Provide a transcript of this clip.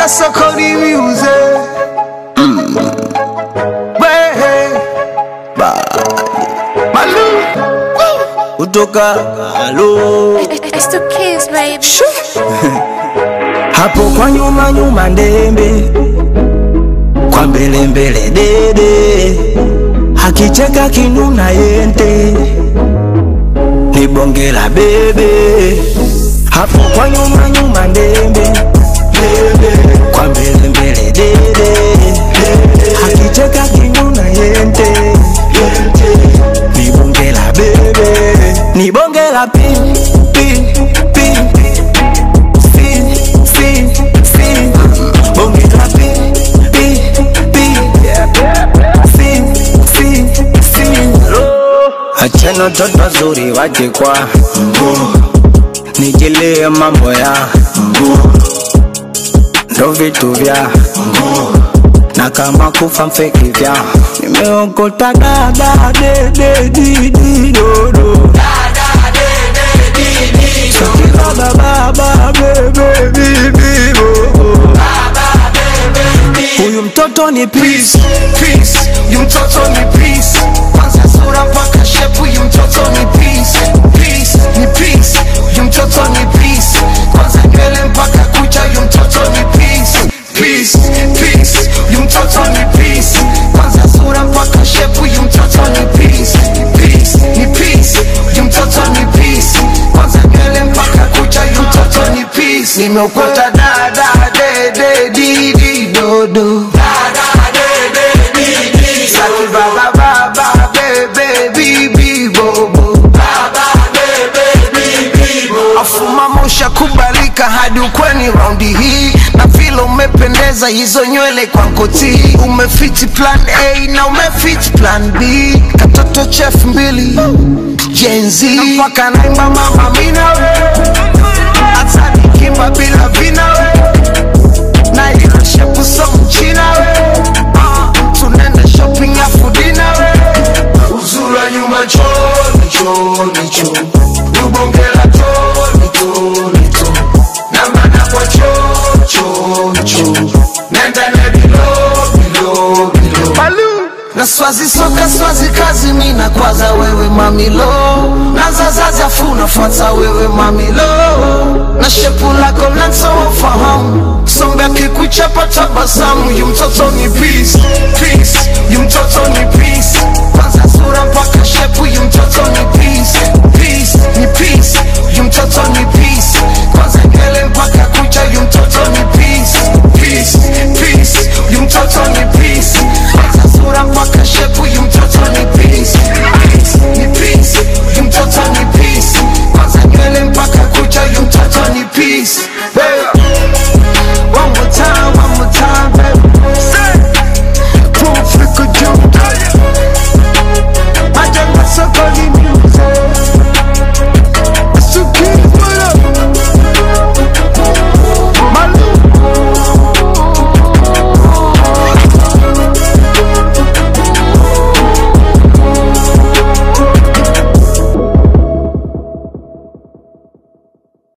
Kasokodi music. Mm. Way. Malu. kutoka halo It's the kids, baby. hapo kwa nyuma nyuma ndembe kwa mbele mbele dede hakicheka kinuna yente ni bonge la bebe hapo kwa nyuma nyuma ndembe ndembe kwa mbele mbele dede hakicheka kinuna yente yente ni bonge la bebe ni bonge la pin pin pin Fin, fin, fin. Bonge la pin, pin, pin. Fin, fin, fin. Achana toto zuri waje kwa nijilie mambo ya ndo vitu vya na kama kufa mfeki vya nimeokota dada dededidi dodo Baba, baba, bebe, bibi, bo. Huyu mtoto ni peace, Peace. Yu mtoto ni peace. Kwanza sura mpaka shepu yu mtoto ni peace. Peace. Ni peace. Yu mtoto ni peace. Kwanza nywele mpaka kucha yu mtoto ni peace. Peace. Peace. Yu mtoto ni peace. Kwanza sura mpaka shepu yu mtoto ni peace. Peace. Ni peace. Yu mtoto ni peace. Kwanza nywele mpaka kucha yu mtoto ni peace. Nimeokota dada dede didi dodo. Saki baba baba bebe bibi bobo afuma mosha kubalika hadi ukweni raundi hii na vile umependeza hizo nywele kwa nkoti umefiti plan a na umefiti plan b katoto chef mbili jenzi mpaka naimba mama minawe hata nikimba bila vinawe na ilo shepu so mchina we Ah, tunaenda shopping ya fudina we uzura nyuma choni choni cho ubongela toni toni to na mana kwa cho cho cho nenda na bilo bilo bilo Balu. na swazi soka swazi kazi mina kwaza wewe mamilo na zazaza funa fuata wewe mamilo na shepu lako lansowafahamu sombe akikuchapa tabasamu yu mtoto ni peace peace yu mtoto ni peace kwanza sura mpaka shepu yu mtoto ni peace peace ni peace